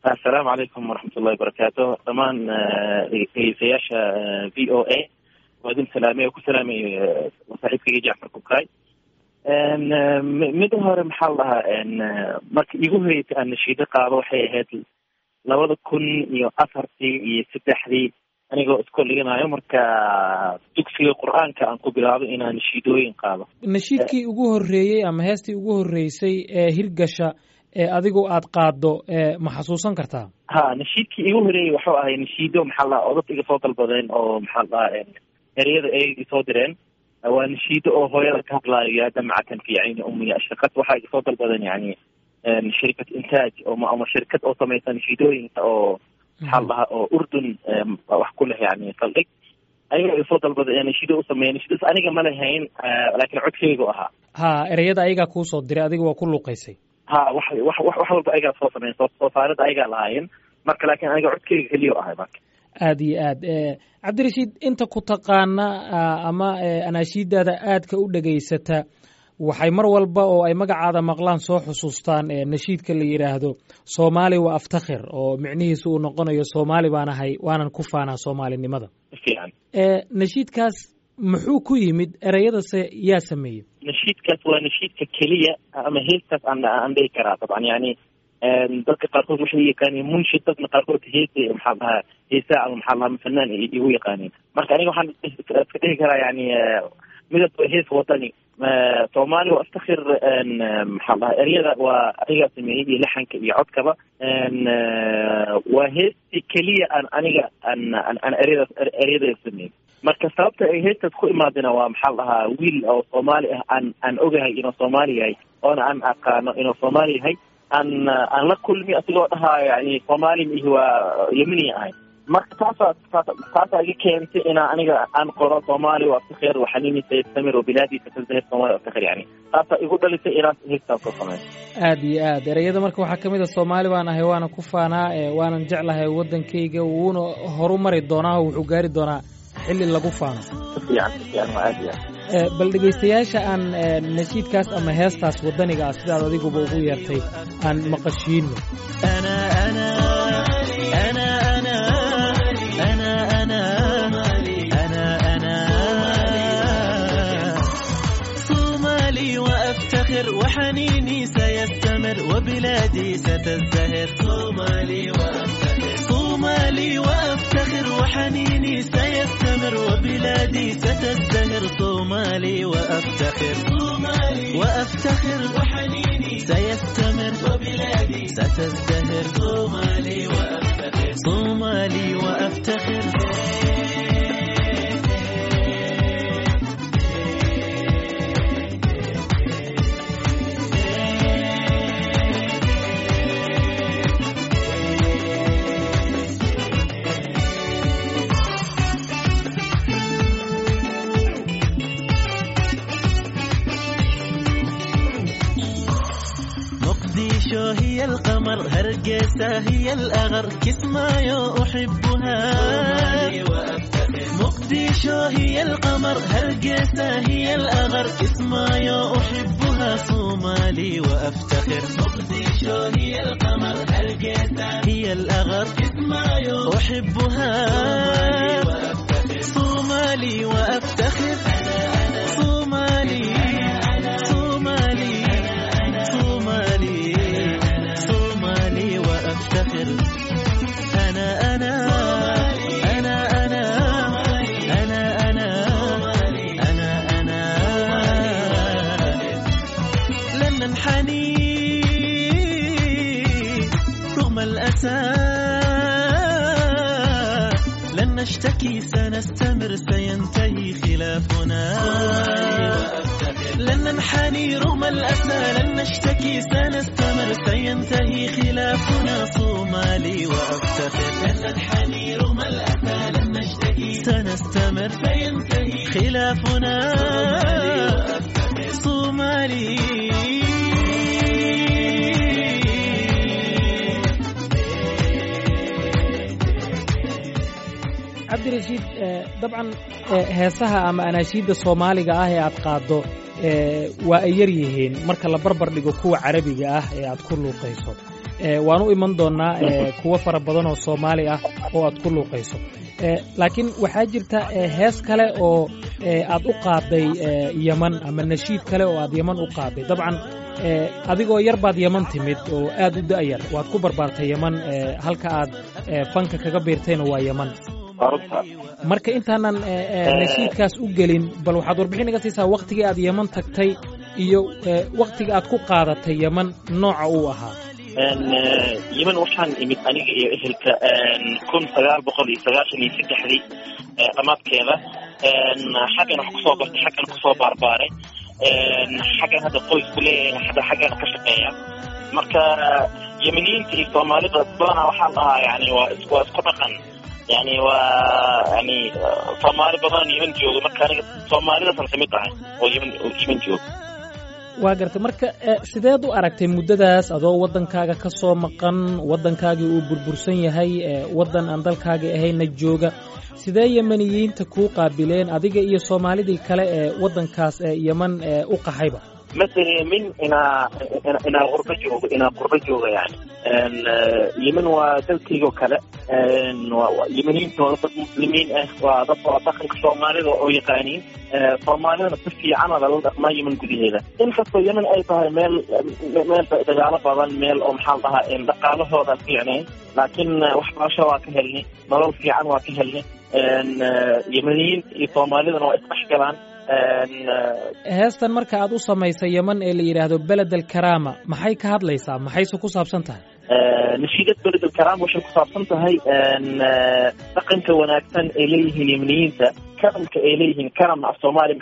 assalaamu calaykum waraxmat ullahi wabarakaatu dhammaan dhegeystayaasha v o a waa idin salaamay oo ku salaamay saaxiibkayga jacfar kukaay mida hore maxaa la dhahaa marka igu horeysay aan nashiido qaado waxay ahayd labada kun iyo afartii iyo saddexdii anigoo iskoo dhiganayo marka dugsiga qur-aanka aan ku bilaabo inaan nashiidooyin qaado nashiidkii ugu horreeyey ama heestii ugu horreysay ee hirgasha ee adigu aad qaaddo ma xasuusan kartaa ha nashiidkii igu horeeyey waxuu ahay nashiido maxaa la dhaha odad iga soo dalbadeen oo maxaa la dhahaa ereyada ay isoo direen waa nashiido oo hooyada ka hadlaayo yaa damaca kan fi cayni ummiya ashaqad waxaa iga soo dalbadeen yani shirkad intaaj ama shirkad oo samaysa nashiidooyinka oo maxaa la dhahaa oo urdun wax ku leh yani saldhig ayaga iga soo dalbada nashiido u sameeya nashiidas aniga ma lahayn laakiin codkeygu ahaa ha ereyada ayagaa kuu soo diray adiga waa ku luuqaysay ha wax wax wax walba ayagaa soo sameyn soo soo saarida ayagaa lahaayeen marka laakiin aniga codkeyga keliya ahay marka aada iyo aad cabdirashiid inta ku taqaana ama anaashiidaada aadka u dhegaysata waxay mar walba oo ay magacaada maqlaan soo xusuustaan nashiidka la yidhaahdo soomaali waa aftakhir oo micnihiisu uu noqonayo soomaali baan ahay waanan ku faanaa soomaalinimada fiican nashiidkaas muxuu ku yimid ereyadase yaa sameeyey nashiidkaas waa nashiidka keliya ama heestaas aan aan dhihi karaa dabcan yani dadka qaarkood waxay yaqaaniin munshid dadna qaarkood heese maxaa dhahaa heesaa ama maxaa dhahaa fanaan igu yaqaaniin marka aniga waxaan iska dhihi karaa yani midab hees wadani soomaali waa aftakhir maxaa dhahaa eryada waa anigaa sameeyey iyo laxanka iyo codkaba waa heestii keliya aan aniga aan aan eryada eryada sameeyey marka sababta ay heestaas ku imaadina waa maxaa dhahaa wiil oo soomaali ah aan aan ogahay inuu soomaali yahay oona aan aqaano inuu soomaali yahay aan aan la kulmi asigoo dhahaa yani soomaali mihi waa yemini ahay marka taasaa taasaa iga keentay inaa aniga aan qoro soomaali waa aftakhir waxanini sayastamir wabilaadiisa tazahir soomaali aftakhir yani taasaa igu dhalisay inaan heestaas soo sameeyo aada iyo aad ereyada marka waxaa kamid a soomaali baan ahay waanan ku faanaa waanan jeclahay waddankayga wuuna horu mari doonaa oo wuxuu gaari doonaa xilli lagu faano bal dhegaystayaasha aan nashiidkaas ama heestaas waddaniga ah sidaad adiguba ugu yeertay aan maqashiino وحنيني سيستمر وبلادي ستزدهر صومالي وأفتخر صومالي وأفتخر وحنيني سيستمر وبلادي ستزدهر صومالي وأفتخر صومالي وأفتخر وحنيني سيستمر وبلادي ستزدهر صومالي وأفتخر صومالي وأفتخر مقديشو هي القمر هرقيسة هي الأغر كسمايو أحبها مقديشو هي القمر هرقيسة هي الأغر كسمايو أحبها صومالي وأفتخر مقديشو هي القمر هرقيسة هي الأغر كسمايو أحبها صومالي وأفتخر صومالي صومالي صومالي صومالي وأفتخر أنا أنا أنا أنا أنا أنا أنا أنا لن ننحني رغم الأسى لن نشتكي سنستمر سينتهي خلافنا لن ننحني رغم الأسى لن نشتكي سنستمر سينتهي خلافنا صومالي وأفتخر لن ننحني رغم الأسى لن نشتكي سنستمر سينتهي خلافنا صومالي cabdirashiid dabcan heesaha ama anaashiidda soomaaliga ah ee aad qaaddo waa ay yar yihiin marka la barbar dhigo kuwa carabiga ah ee aad ku luuqayso waan u iman doonaa kuwo fara badan oo soomaali ah oo aad ku luuqayso laakiin waxaa jirta hees kale oo aad u qaaday yeman ama nashiid kale oo aad yeman u qaaday dabcan adigoo yar baad yeman timid oo aad u da'yar waad ku barbaartay yeman halka aad fanka kaga biirtayna waa yeman marka intaanan nashiidkaas u gelin bal waxaad warbixin iga siisaa waktigii aad yeman tagtay iyo waktiga aad ku qaadatay yeman nooca uu ahaa yeman waxaan imid aniga iyo ehelka kun sagaal boqol iyo sagaashan iyo saddexdii dhamaadkeeda xaggan wax kusoo bartay xaggan kusoo baarbaaray xaggan hadda qoysku leeyahay hadda xaggan ka shaqeeya marka yemeniyiinta iyo soomaalida badanaa waxaan dhahaa yani waa waa isku dhaqan yani waa yani soomaali badan yeman jooga marka aniga soomaalidasan kamid ahay oo yeman yeman jooga waa gartay marka sideed u aragtay muddadaas adoo waddankaaga ka soo maqan waddankaagii uu burbursan yahay waddan aan dalkaagii ahayna jooga sidee yemeniyiinta kuu qaabileen adiga iyo soomaalidii kale ee waddankaas yeman u qaxayba مثلا من إنا إنا غربة جوج إنا غربة جوج يعني يمن ودلكي وكلا يمنين ضد مسلمين وضد وضخم الصومالي أو يقانين صومالي نصفي عنا ضد ما يمن كذي هذا إن خصو يمن أي طه ميل ميل دجالة بعض ميل أو محلها إن دقالة هذا يعني لكن وحباشة واكهلني مرور في عن واكهلني يمنيين صومالي ضد وإسمح كمان heestan marka aad u samaysay yeman ee la yidhaahdo beled alkaraama maxay ka hadlaysaa maxayse ku saabsan tahay nashiidad beled alkaraama waxay ku saabsan tahay dhaqanka wanaagsan ay leeyihiin yemeniyiinta karamka ay leeyihiin karam af soomaali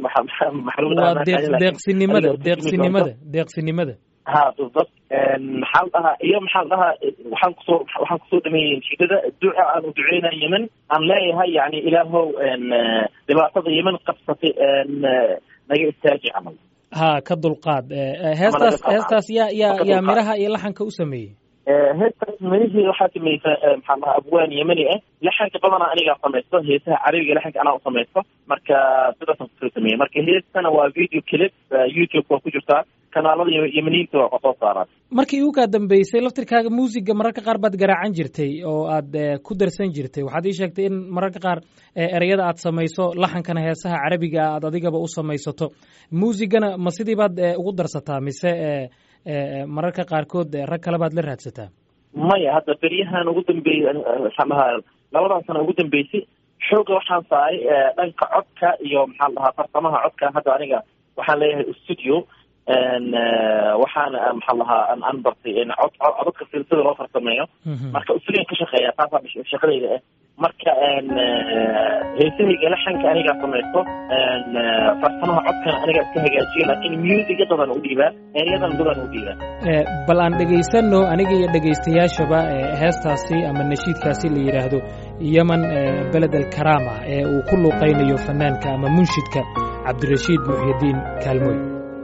waa deeqsinimada deeqsinimada deeqsinimada ha بالضبط maxaa la dhahaa iyo maxaa la dhahaa waxaan kusoo waxaan kusoo dhameeyey nasiidada duca aan u duceynaa yemen aan leeyahay yani ilaahow dhibaatada yemen qabsatay naga istaaji camal ha ka dulqaad heestaas heestaas yaa yaa yaa miraha iyo laxanka u sameeyey heestaas mirihii waxaa samaysa maxaa la dhahaa abwaan yemeni ah laxanka badanaa anigaa samaysto heesaha carabiga laxanka anaa u samaysto marka sidaasaan kusoo sameeyey marka heestana waa video clip youtube waa ku jirtaa kanaalada yemeniyiinta waa soo saaraan markii ugu kaa dambeysay laftirkaaga muusiga mararka qaar baad garaacan jirtay oo aad ku darsan jirtay waxaad ii sheegtay in mararka qaar ereyada aad samayso laxankana heesaha carabiga aad adigaba u samaysato muusigana ma sidii baad ugu darsataa mise mararka qaarkood rag kale baad la raadsataa maya hadda beryahan ugu dambeeyey maxaan dhahaa labadan sano ugu dambeysay xooga waxaan saaray dhanka codka iyo maxaan dhahaa farsamaha codka hadda aniga waxaan leeyahay studio waxaana maxaa lahaa aan bartay cod codadka silsida loo farsameeyo marka studio ka shaqeeya taasaa shaqadayda ah marka heesahayga laxanka anigaa samaysto farsamaha codkana anigaa iska hagaajiyo laakiin musiga dadan u dhiibaa eryadan dadan u dhiibaa bal aan dhegaysano aniga iyo dhegaystayaashaba heestaasi ama nashiidkaasi la yidhaahdo yeman beled alkaraama ee uu ku luuqaynayo fanaanka ama munshidka cabdirashiid muxyidiin kaalmoy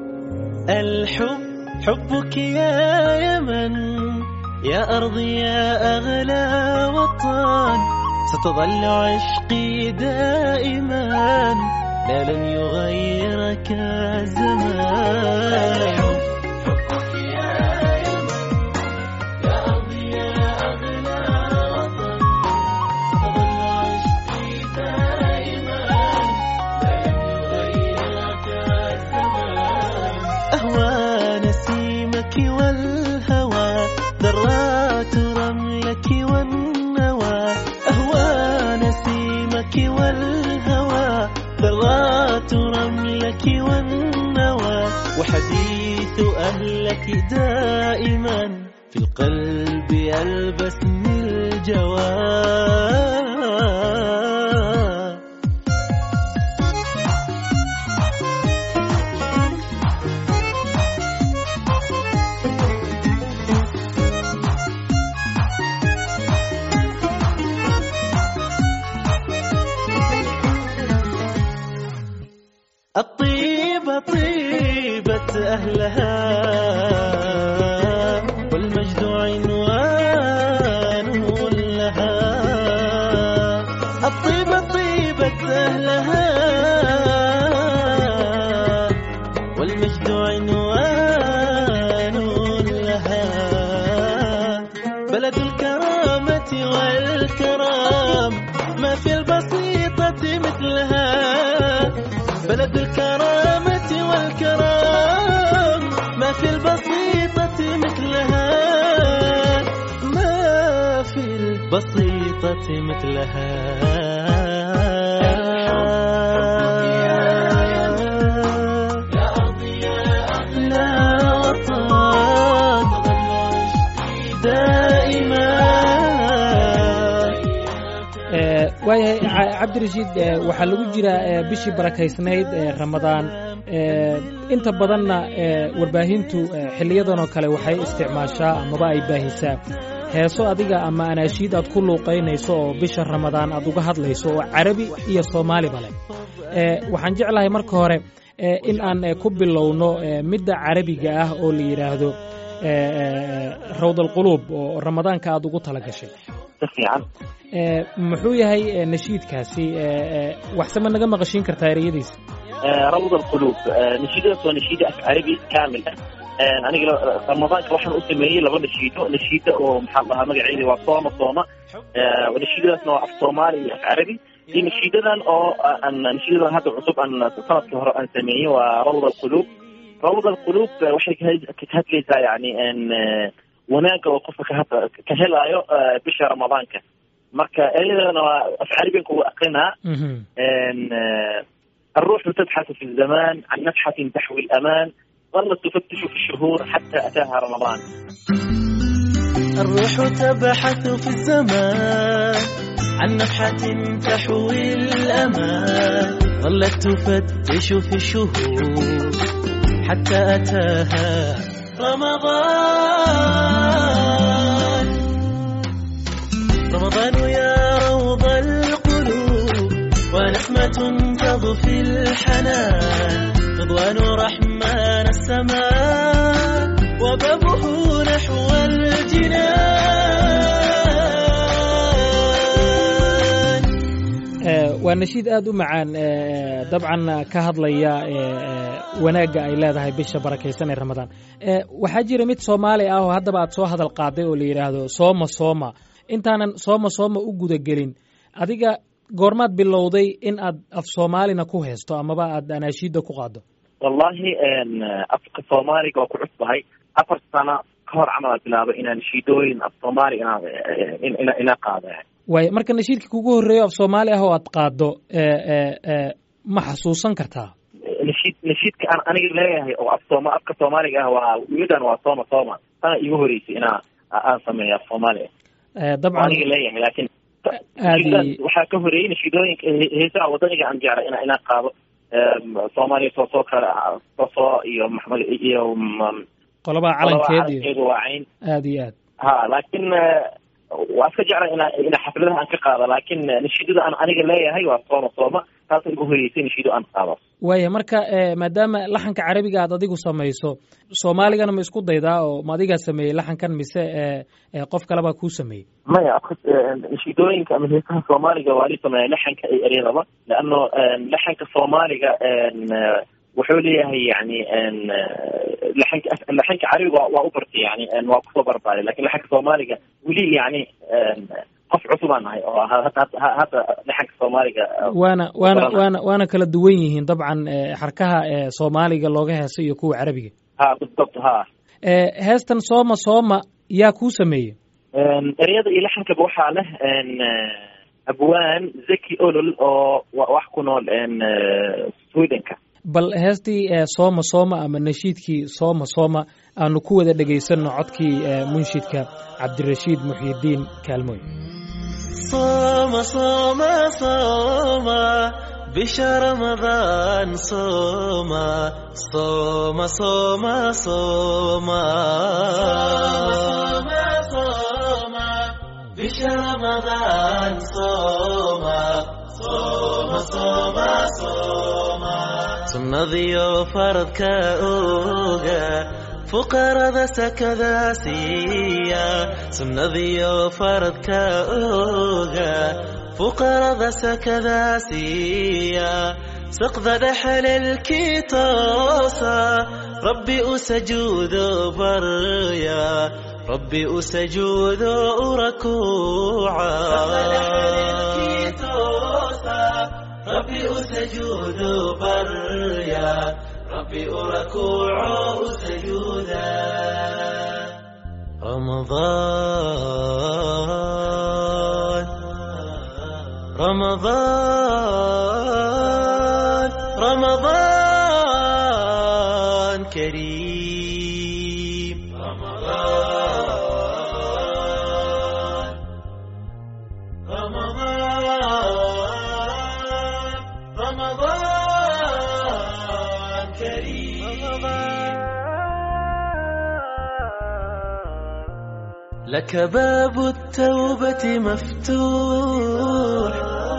الحب حبك يا يمن يا أرضي يا أغلى وطن ستظل عشقي دائما لا لن يغيرك الزمان حبك يا يمن يا أرضي يا أغلى وطن ستظل عشقي دائما لا لن يغيرك الزمان أهوى نسيمك والهوى ذرات رملك والنوى أهوى نسيمك والهوى ذرات رملك والنوى وحديث أهلك دائما في القلب يلبسني الجواب الطيبة طيبة أهلها والمجد عنوان لها الكرامة والكرام ما في البسيطة مثلها بلد الكرامة والكرام ما في البسيطة مثلها ما في البسيطة مثلها لا وطن دائما Eh, waayahay Ca- cabdirashiid eh, waxaa lagu jiraa eh, bishii barakaysnayd ee ramadaan Eh, inta badanna eh, warbaahintu eh, xiliyadan oo kale waxay isticmaashaa amaba ay baahisaa heeso adiga ama anaashiid aad ku luuqaynayso oo bisha ramadaan aad uga hadlayso oo carabi iyo soomaaliba leh Eh, waxaan jeclahay marka hore eh, in aan eh, ku bilowno eh, midda carabiga ah oo la yidhaahdo eh, eh, rawd alquluub oo ramadaanka aad ugu tala gashay si fiican Eh, muxuu yahay eh, nashiidkaasi eh, eh, waxse ma naga maqashiin kartaa ereyadiisa آه، روض القلوب آه، نشيدة سوى نشيدة أف عربي كاملة آه، أنا قل- رمضان كوحن أسميه لغة نشيدة نشيدة ومحضها مقعيدي وصومة صومة آه، ونشيدة اسمها أف صومالي أف عربي دي نشيدة أو آه، أن نشيدة هذا عصب أن سنة كهر أن سميه وروض القلوب روض القلوب آه، وحي كتهت لي زي يعني أن آه، وناك وقفة كهت- كهلايو آه، بشهر رمضان كه marka eedana waa af carabiga kugu aqrinaa Mhm. إن آه، الروح تبحث في الزمان عن نفحة تحوي الأمان ظلت تفتش في الشهور حتى أتاها رمضان الروح تبحث في الزمان عن نفحة تحوي الأمان ظلت تفتش في الشهور حتى أتاها رمضان رمضان يا روض القلوب ونسمة تضفي الحنان رضوان رحمن السماء وبابه نحو الجنان Eh, waa nashiid aad u macaan eh, dabcan ka hadlaya eh, eh, wanaagga ay leedahay bisha barakaysan ee ramadaan Eh, waxaa jira mid soomaali ah oo haddaba aad soo hadal qaaday oo la yidhaahdo sooma sooma intaanan sooma sooma u gudagelin adiga goormaad bilowday in aad af soomaalina ku haysto amaba aad anaashiidda ku qaaddo والله إن أفق الصومالي قو كعصب هاي أفر سنة كهر عمل بلابة إن نشيدوين الصومالي إن إن إن إن قاعدة يعني waayo marka nashiidka kugu horreeyo af soomaali ah oo aad qaaddo eh, eh, eh, ma xasuusan kartaa نشيد نشيد كأن أنا لا هي أو الصوما أفق الصومالي هو يدن وصوما صوما أنا يهوري أنا أنا سمي الصومالي Eh, dabcan aniga leeyahay laakiin aadi waxaa ka horeeyey nashidooyinka heesaha wadaniga aan jeclay ina inaan qaado soomaaliya soo soo kale soo iyo maxmed iyo m- qolobaa qolaba calankeed iyo calankeedu waa cayn aad iyo aad ha laakiin waa iska jeclay ina ina xafladaha aan ka qaado laakiin nashidada aan aniga leeyahay waa sooma sooma taasa igu horeysay nashido aan qaado waaya marka eh, maadaama laxanka carabiga aad adigu samayso soomaaligana ma isku daydaa oo ma adigaa sameeyey laxankan mise eh, eh, qof kalebaa kuu sameeyey maya nashidooyinka ama heesaha soomaaliga waa li sameeya laxanka iyo eryadaba leano laxanka soomaaliga wuxuu leeyahay yani laxanka laxanka carabiga waa- waa u bartay yani waa kusoo barbaaray lakin laxanka soomaaliga weli yani qof cusubaan nahay oo hadda hadda- hadda laxanka soomaaliga waana waana Baranay. waana waana kala duwan yihiin dabcan eh, xarkaha eh, soomaaliga looga heeso iyo kuwa carabiga ha بالضبط ha Eh, heestan sooma sooma yaa kuu sameeyey eryada iyo laxankaba waxaa leh abwaan zaki olol oo wa- wax ku nool swedenka bal heestii eh, sooma sooma ama nashiidkii sooma sooma aanu ku wada dhegaysanno codkii eh, munshidka cabdirashiid muxyidiin kaalmooy صوم صوم صوم بشهر رمضان صوم صوم صوم صوم صوم صوم بشهر رمضان صوم صوم صوم صوم sunnadiyo faradka oga fuqarada sakada siiya sunnadiyo faradka oga fuqarada sakada siiya saqda dhexalelkii toosa rabbi u sajuudo barya ربي أسجود ركوعا ربي أسجود بريا ربي أركوع سجودا رمضان رمضان رمضان كريم رمضان رمضان رمضان كريم لك باب التوبة مفتوح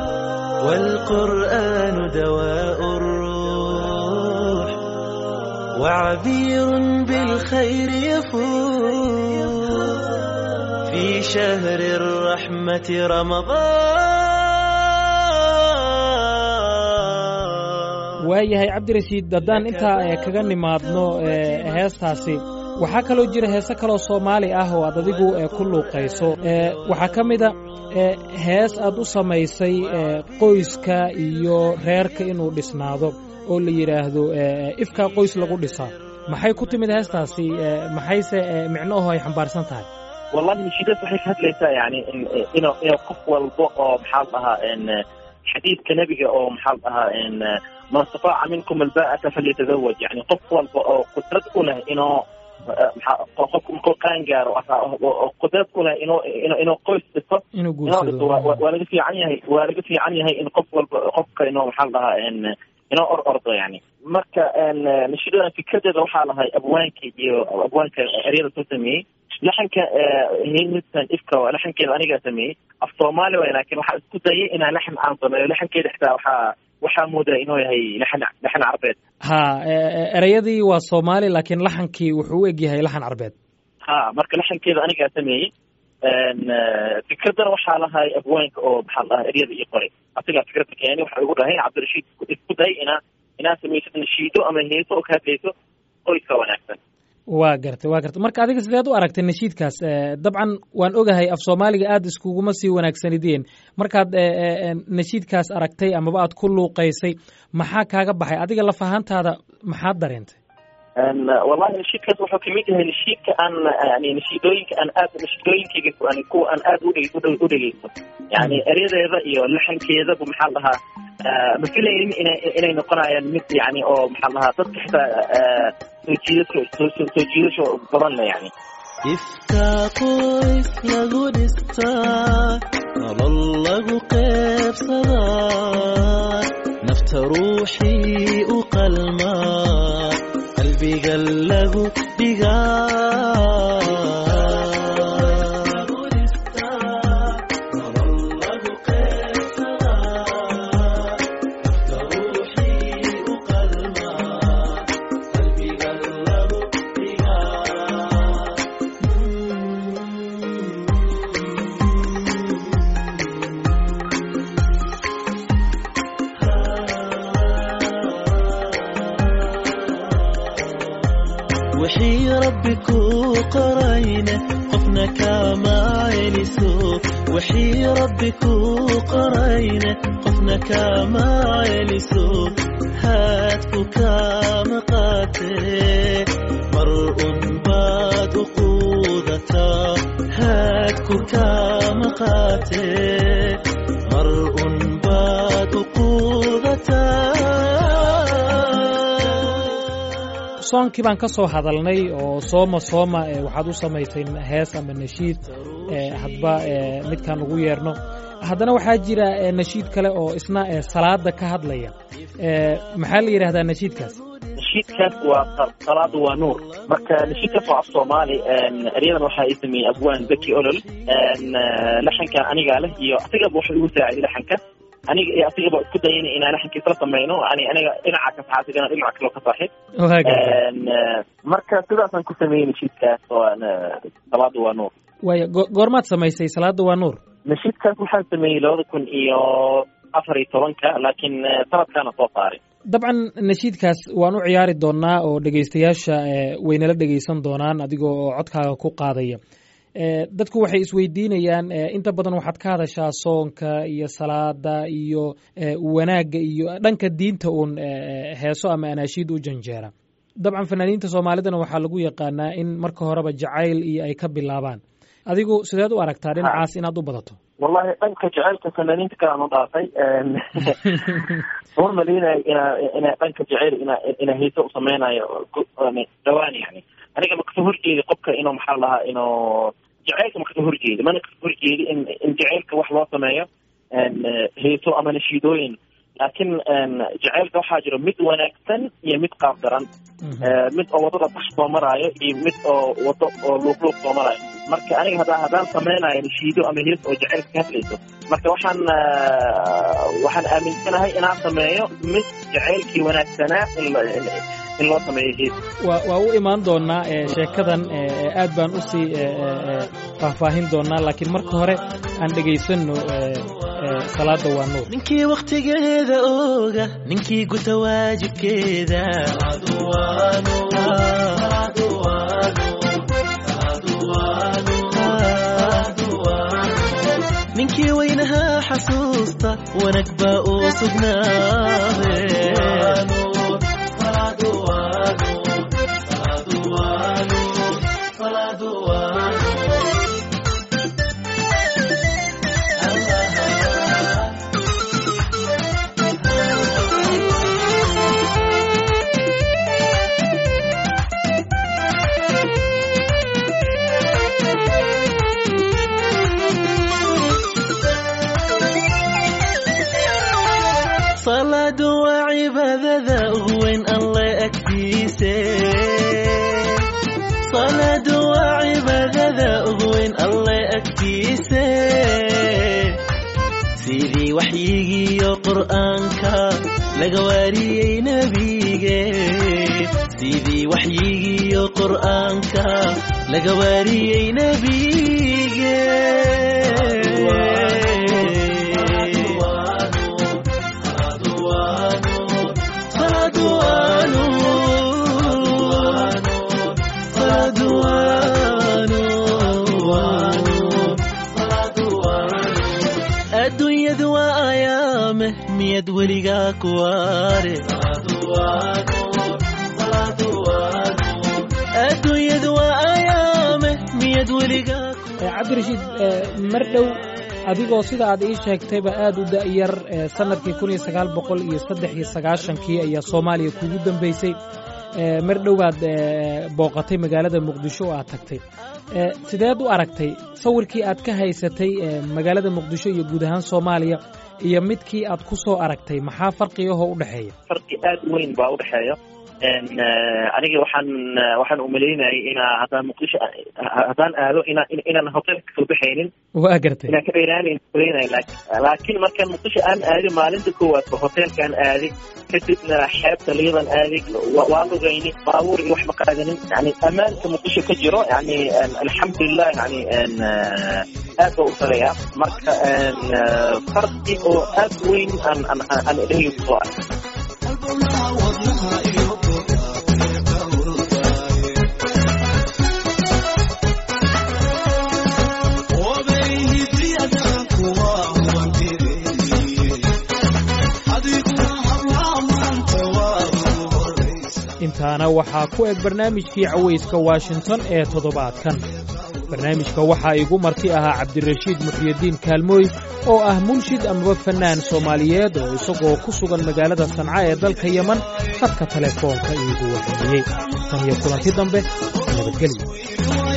والقرآن دواء الروح وعبير بالخير يفوح في شهر الرحمة رمضان waayahay cabdirashiid haddaan intaa eh, kaga nimaadno eh, heestaasi waxaa kaloo jira heese kaloo soomaali ah oo aad adigu eh, ku luuqayso Eh, waxaa ka mida eh, hees aad u samaysay eh, qoyska iyo reerka inuu dhisnaado oo la yidhaahdo eh, ifkaa qoys lagu dhisaa maxay ku timid heestaasi eh, maxayse eh, micnoho ay xambaarsan tahay wallahi nashiidaas waxay ka hadlaysaa yani in- ino ino qof walba oo maxaa la dhahaa en xadiidka nebiga oo maxaa la dhahaa en man istataaca minkum alba'ata falyatazawaj yani qof walba oo qudrad u leh inuu eh, maxaa qofku markuu qaan gaaro oo- oo qudrad u leh inuu inuu inuu qoys dhisto inuu inuu dhisto waa- waa guursado waa laga fiican yahay waa laga fiican yahay in qof walba qofka inuu maxaa la dhahaa en inoo or ordo yani marka en nashiidadan fikradeeda waxaa lahay abwaanka iyo abwaanka eryada soo sameeyey laxanka heynistan ifka waa laxankeeda anigaa sameeyey af soomaali way laakiin waxaa isku dayay inaan laxan aan sameeyo laxankeeda xitaa waxaa waxaa moodaa inuu yahay laxan laxan carbeed ha eh, eh, ereyadii waa soomaali laakiin laxankii wuxuu u egyahay laxan carbeed ha marka laxankeeda anigaa sameeyey En, eh, fikradana waxaa lahay abwaanka oo maxaa la dhahaa eryada ii qoray asigaa fikradda keeni waxa igu dhahay cabdirashiid isku day inaa inaa samaysid nashiido ama heeso oo ka hadlayso qoyska wanaagsan waa gartay waa gartay marka adiga sideed u aragtay nashiidkaas Eh, dabcan waan ogahay af soomaaliga aad iskuguma sii wanaagsanideen markaad eh, eh, eh, nashiidkaas aragtay amaba aad ku luuqaysay maxaa kaaga baxay adiga laf ahaantaada maxaad dareentay En, wallahi nashiidkaas wuxuu kamid yahay nashiidka aan yani nashiidooyinka aan aad nashiidooyinkayga yani kuwa aan aad udhe udhe- u dhegeysto yani eryadeeda iyo laxankeedaba maxaa la dhahaa eh, ma filaynin inay inay noqonayaan mid yani oo maxaa la dhahaa dadka xitaa eh, soo jiidasho soo soo soo jiidasho badan le yani ifkaa qoys lagu dhistaa nolol lagu qeybsadaa nafta ruuxii u qalmaa qalbiga lagu wixii rabbi kuu qorayna qofna kama celiso wixii rabbi kuu qorayna qofna kama celiso haadku kama qaatee mar un baad u quudataa haadku kama qaatee mar un baad u quudataa soonkii baan ka soo hadalnay oo sooma sooma eh, waxaad u samaysay hees ama nashiid eh, hadba eh, midkaan ugu yeerno haddana waxaa jira eh, nashiid kale oo isna eh, salaada ka hadlaya Eh, maxaa la yidhahdaa nashiidkaas nashiidkaas waa sa- salaadu waa nuur marka nashiidkaas waa af soomaali en, eryadan waxa ay sameeyey abwaan zaki olol En, eh, laxankan anigaa leh iyo asigaba wuxuu igu saaciday laxanka aniga iyo asigaba isku dayayna inaan laxanka isla samayno yani aniga dhinaca ka saxa asigana dhinaca kaloo ka saaxib waa gartay En, eh, marka sidaasaan ku sameeyey nashiidkaas oo aan, eh, salaadu waa nuur waaya go- goormaad samaysay salaada waa nuur nashiidkaas waxaan sameeyey labada kun iyo afar iyo tobanka laakiin eh, sanadkaana soo saaray dabcan nashiidkaas waan u ciyaari doonaa oo dhegaystayaasha eh, waynala dhegaysan doonaan adigoo oo codkaaga ku qaadaya dadku waxay isweydiinayaan inta badan waxaad ka hadashaa soonka iyo salaada iyo wanaagga iyo dhanka diinta uun heeso ama anaashiid u janjeera dabcan fanaaniinta soomaalidana waxaa lagu yaqaanaa in marka horeba jacayl iyo ay ka bilaabaan adigu sideed u aragtaa dhinacaas inaad u badato wallahi dhanka jaceylka fanaaniinta kale aan u dhaafay uma maleynayo ina ina dhanka jaceyl ina ina hiise u sameynayo dhawaan yani aniga makasoo horjeedi qofka inuu maxaa lahaa inuu jaceylka makasoo horjeedi mana kasoo horjeedi in in jaceylka wax loo sameeyo hiiso ama nashiidooyin laakiin jaceylka waxaa jiro mid wanaagsan iyo mid qaab daran mid oo wadada bax soo maraayo iyo mid oo wado oo luuqluuq soo maraayo marka aniga haddaa haddaan sameynayo nashiido ama hees oo jaceylka ka hadlayso marka waxaan waxaan aaminsanahay inaan sameeyo mid jaceylkii wanaagsanaa in loo sameeyo hees wa waa u imaan doonaa sheekadan aad baan usii faahfaahin doonaa laakiin marka hore aan dhegaysano salaada waa nuur ninkii wakhtigeeda ooga ninkii guta waajibkeeda ninkii weynahaa xasuusta wanag baa uu sugnaade salaadu waa cibaadada ugu weyn alle agtiise salaadu waa cibaadada ugu weyn alle agtiise sidii waxyigiiyo qur'aanka laga waariyey nebige sidii waxyigiiyo qur'aanka laga waariyey nebige adduunyadu waa ayaame miyad weligaa kuwaare adduunyadu waa ayaame miyad weligaa cabdirashiid mar dhow adigoo sida aad ii sheegtayba aad u da'yar sanadkii kun iyo sagaal boqol iyo saddex iyo sagaashankii ayaa soomaaliya kugu dambeysay mar dhow baad booqatay magaalada muqdisho oo aad tagtay sideed u aragtay sawirkii aad ka haysatay magaalada muqdisho iyo guud ahaan soomaaliya iyo midkii aad ku soo aragtay maxaa farqigahoo u dhexeeya farqi aad weyn baa u dhexeeya aniga waxaan waxaan umalaynayay inaa haddaan muqdisho haddaan aado inaa inaan hotelka kasoo baxaynin waa gartay inaan ka dheeraanayn malaynay laakiin markaan muqdisho aan aadi maalinta koowaadba hotelkaan aaday kadibna xeebta liidan aaday waa lugayni baabuur iyo wax ma qaadanin yani ammaanka muqdisho ka jiro yani alxamdulilah yani aad ba u sareeya marka farqi oo aad weyn aan aan aan dhehyo kusoo arkay intaana waxaa ku eg barnaamijkii cawayska washington ee toddobaadkan barnaamijka waxaa igu marti ahaa cabdirashiid muxyidiin kaalmooy oo ah munshid amaba fannaan soomaaliyeed oo isagoo ku sugan magaalada sanca ee dalka yeman khadka telefoonka iigu warramiyey tan iyo kulanti dambe nabadgelyo